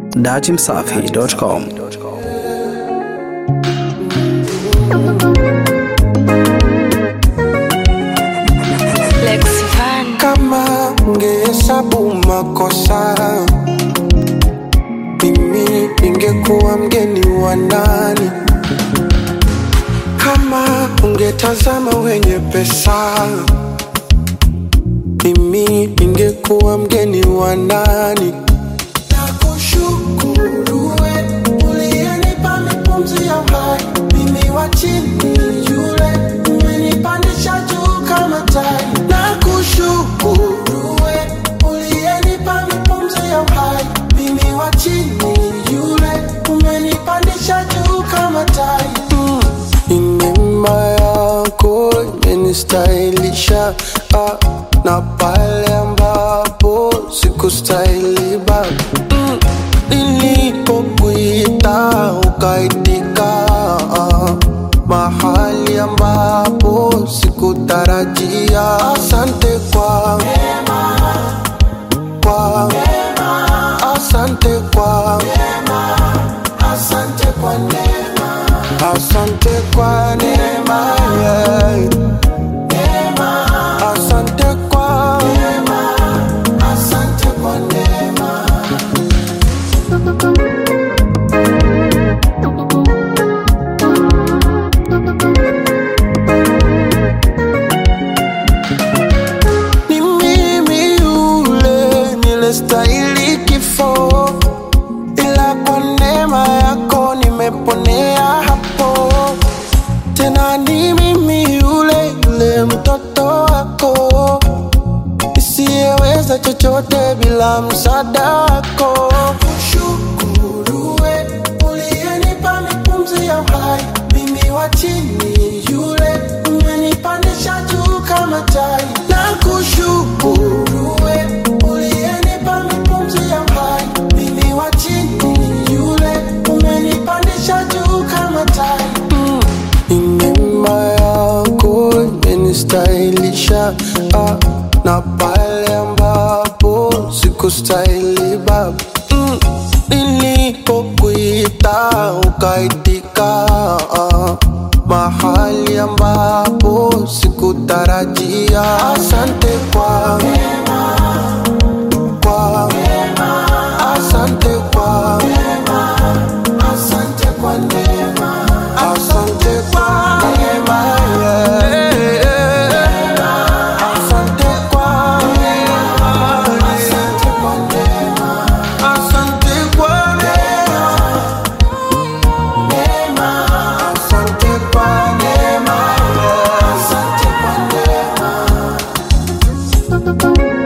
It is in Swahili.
datimsafi.com. Lexivan. Kama ungehesabu makosa, mimi ningekuwa mgeni wa nani? Kama ungetazama wenye pesa, mimi ningekuwa mgeni wa nani? Nakushukuru we uliyenipa mipumzi ya uhai, mimi wa chini yule umenipandisha juu kama tai. Nakushukuru we uliyenipa mipumzi ya uhai, mimi wa chini yule umenipandisha juu kama tai. Mm. Ni neema yako imenistahilisha ah, na pale ambapo sikustahili bado mm. Nilipokuita ukaitika ah, mahali ambapo sikutarajia. Asante kwa kwa asante kwa asante kwa neema asante kwa neema yeah. asante kwa asante kwa neema ni mimi yule nilestahili kifo, ila kwa neema yako nimeponea hapo. Tena ni mimi yule yule mtoto wako nisiyeweza chochote bila msaada wako. Kushukuru we uliyenipa mipumzi ya uhai, mimi wa chini yule umenipandisha juu kama tai. Na kushukuru we uliyenipa mipumzi ya uhai, mimi wa chini yule umenipandisha juu kama tai. Mm. Ni neema yako imenistahilisha ah, na pale ambapo sikustahili baba mm. Nilipokuita ukaitika ah, mahali ambapo sikutarajia. Asante kwa kwa asante kwa asante kwa neema asante kwa neema yeah. asante kwa neema asante kwa neema asante kwa neema asante kwa neema yeah. asante kwa neema